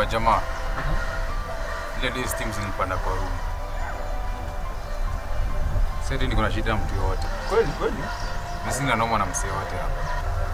majamaa ile day steam zilipanda kwa room sasa niko na shida na mtu yote Kweli kweli. na sina noma na msee wote hapa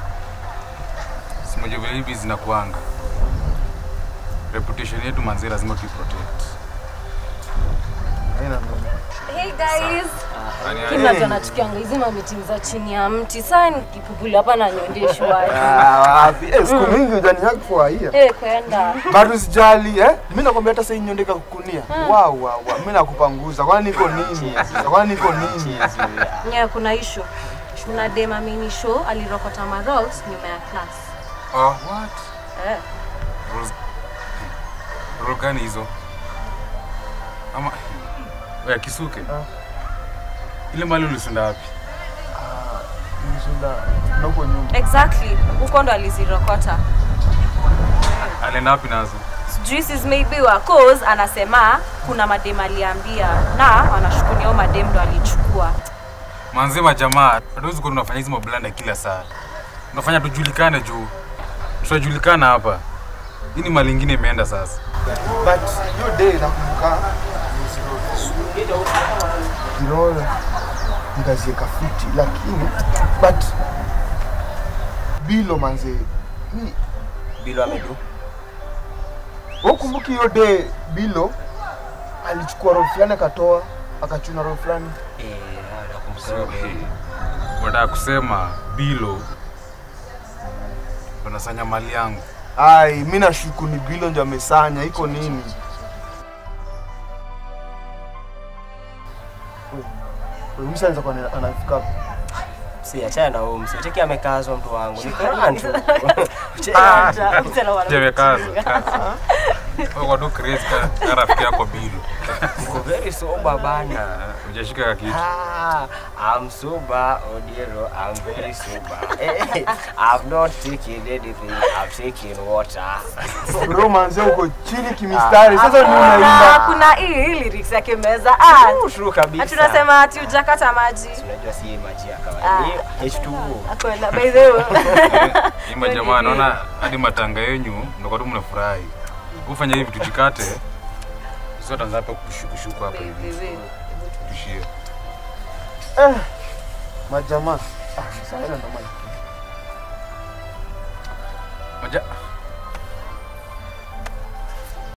simoja vile hivi zinakuanga reputation yetu manzi lazima tuiprotect Haina noma. Hey guys. Yaani, Kila yaani, mtu anachukianga hizi mamiti za chini ya mti. Sasa nikipupuli hapa na nyondeshwa. Ah, wapi? Eh, siku mingi hujani haki kwa hia. Eh, kwenda. Bado usijali eh? Mimi nakwambia hata sasa nyondeka kukunia. Wow, wow, wow. Mimi nakupanguza. Kwani niko nini? Kwani niko nini? Nya kuna issue. Kuna dema mini show alirokota ma rolls nyuma ya class. oh, what? Eh. Rules- rule gani hizo ama ya kisuke Ah. ile mali ulisunda wapi Nishinda na huko nyuma. Exactly. Huko ndo alizirokota. alienda wapi nazo Sijui sis maybe wa cause anasema kuna madem aliambia na wanashukunia huyo madem ndo alichukua. manzi majamaa hatuwezi kuwa tunafanya hizi mablanda kila saa tunafanya tujulikane juu tutajulikana hapa hii ni mali ingine imeenda sasa But hiyo day nakumbuka Kirole nikazieka fiti lakini but bilo manze mi Bilo amedu. wakumbuki hiyo day bilo alichukua roho fulani akatoa akachuna roho fulani Eh, nakumbuka hiyo day. wataka kusema bilo wanasanya mali yangu ai mi nashuku ni bilo ndio amesanya iko nini msanza kwa anafika hapo. Si achana na huyo msee. Cheki amekazwa mtu wangu. Ni Quran tu. jemekaza kwa tu crazy ka- ka rafiki yako bilo Niko very sober bana. ujashika ka kitu Ah, I'm sober, Odiero. I'm very sober. Eh, I've not taken anything. I've taken water. bro manze uko chini kimistari sasa ni Na unaimba kuna hii hii lyrics yake meza. Ah, True, true kabisa. ati unasema ati hujakata maji. Unajua si maji ya kawaida. Ni H2O. Akwenda by the way. ima jamaa naona hadi matanga yenyu ndo tu mnafurahi ufanya hivi tujikate sio tanza hapa kushukushuku hapa hivi tushie eh, majamaa ah, sasa ndo maana maja